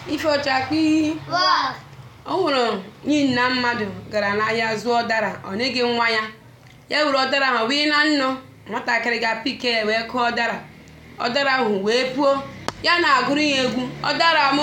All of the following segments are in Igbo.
ife ọchakpi o nwere nyi nna mmadụ gara n'ahịa zụọ ụdara ọ nyeghị nwa ya ya were ụdara ahụ wee na nnọ nwatakịrị ga-apike ya wee kụọ ụdara ụdara ahụ wee puo ya na-agụrụ ya egwu ụdara m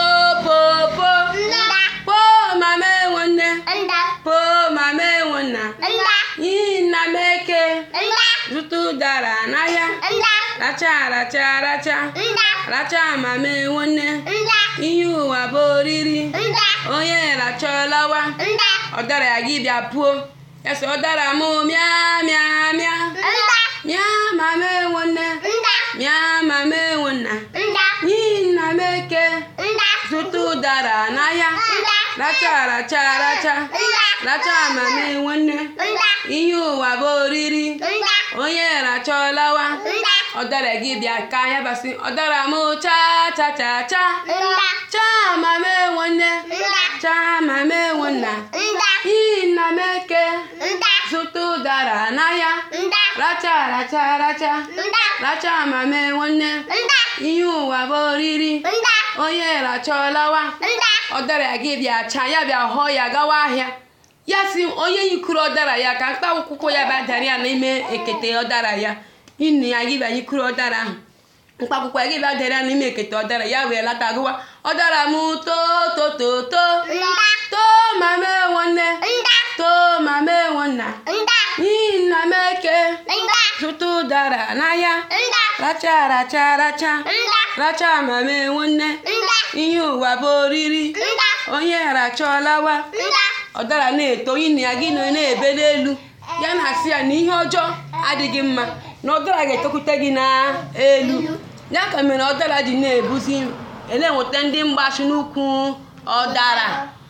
popopo po mama enwe nne po mama enwe nna iyi nna m eke zụta ụdara n'ahịa racha racha racha racha mama enwe nne ihe ụwa bụ oriri onye rachọlawa ọdara ya gị bịa puo ya sị ọdara m mịa mịa mịa mịa mama enwe nne mịa mama enwe nna n'ihi nna m eke zụta ụdara n'ahịa racha racha racha racha mama enwe nne ihe ụwa bụ oriri onye rachọlawa ọdara gị bịa ka ya basị ọdara m cha cha cha cha cha mama enwe nne cha mama enwe nna n'ihi nna m eke zụta ụdara n'ahịa racha racha racha racha mama enwe nne ihe ụwa bụ oriri onye rachọlawa ọdara gị bịa cha ya bịa họọ ya gawa ahịa ya si onye yikuru ọdara ya ka mkpa akwụkwọ ya bịa dara ya n'ime ekete ọdara ya nne ya gị bịa yikuru ọdara ahụ mkpa akwụkwọ ya gị bịa dara ya n'ime ekete ọdara ya wee lata gụwa ọdara m too to to to too mama enwe nne too mama enwe nna n'ihi nna m eke zụta ụdara n'ahịa racha racha racha racha mama enwe nne ihe ụwa bụ oriri onye rachọlawa ọdara na-eto nne ya gị nọ na-ebe n'elu ya na-asị ya na ihe ọjọọ adịghị mma na ọdara ga-etokwute gị n'elu ya ka mere ọdara ji na-ebuzi na-enweta ndị mgbachi n'ukwu ọdara